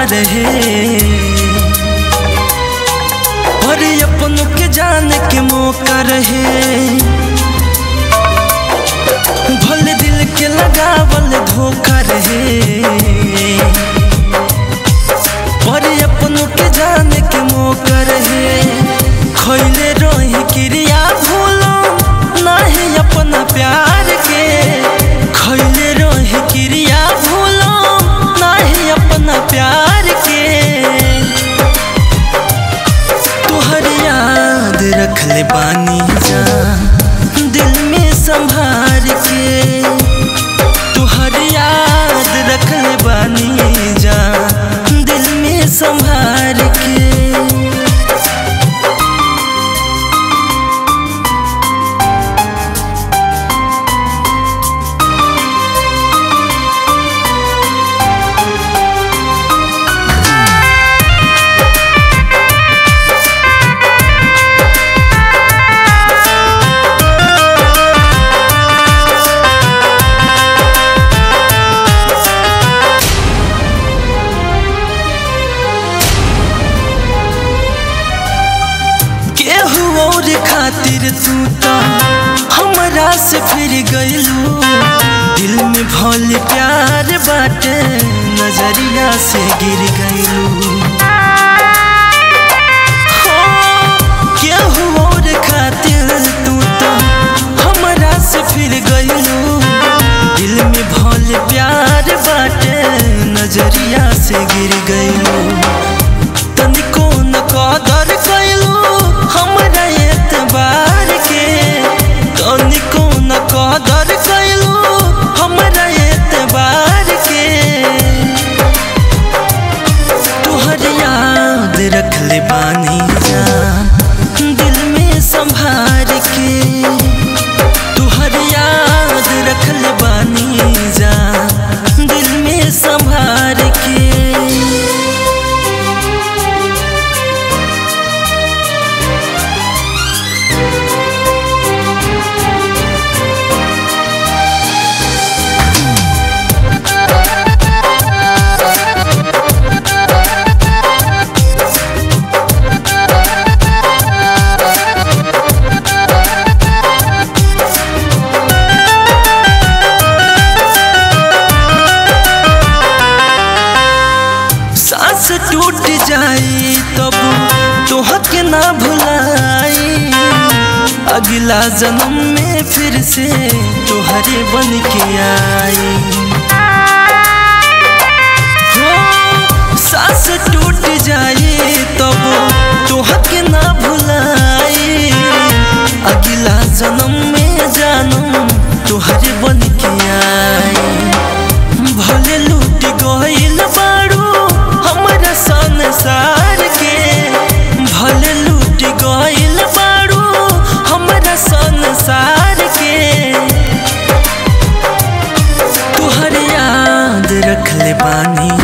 रहे और अपनों के जाने के मौका रहे भले दिल के लगावल धोखा रहे पर अपनों के जाने के मौका रहे खैले रही क्रिया भूलो नाही अपना प्यार के खैले रही क्रिया भूलो नाही अपना प्यार के तुहर याद रख ले बानी जा दिल में संभार के तुहर याद रख ले बानी जा दिल में संभार के केहू और खातिर तू तो हमरा से फिर गइलू दिल में भल प्यार बाटे नजरिया से गिर गइलू हो, केहू और खातिर तू तो हमरा से फिर गइलू दिल में भल प्यार बाटे नजरिया से गिर गइलू तनिको न कदर कैलू हमरा एतबार के तनिको न कदर कैलू हमरा एतबार के तुहर याद रख ले बानी जा दिल में संभार के तुहर याद रख ले बानी जा दिल में संभार के सांस टूट जाई तब तोहके ना भुलाई अगला जन्म में फिर से तोहरे बन के आई हो, सांस टूट जाई तब तोहके ना भुलाई अगला जन्म में जानम तोहरे बन के आई भले लूट गइल बाड़ू हमरा संसार के भले लूट गइल बाड़ू हमरा संसार के तुहर याद रख ले बानी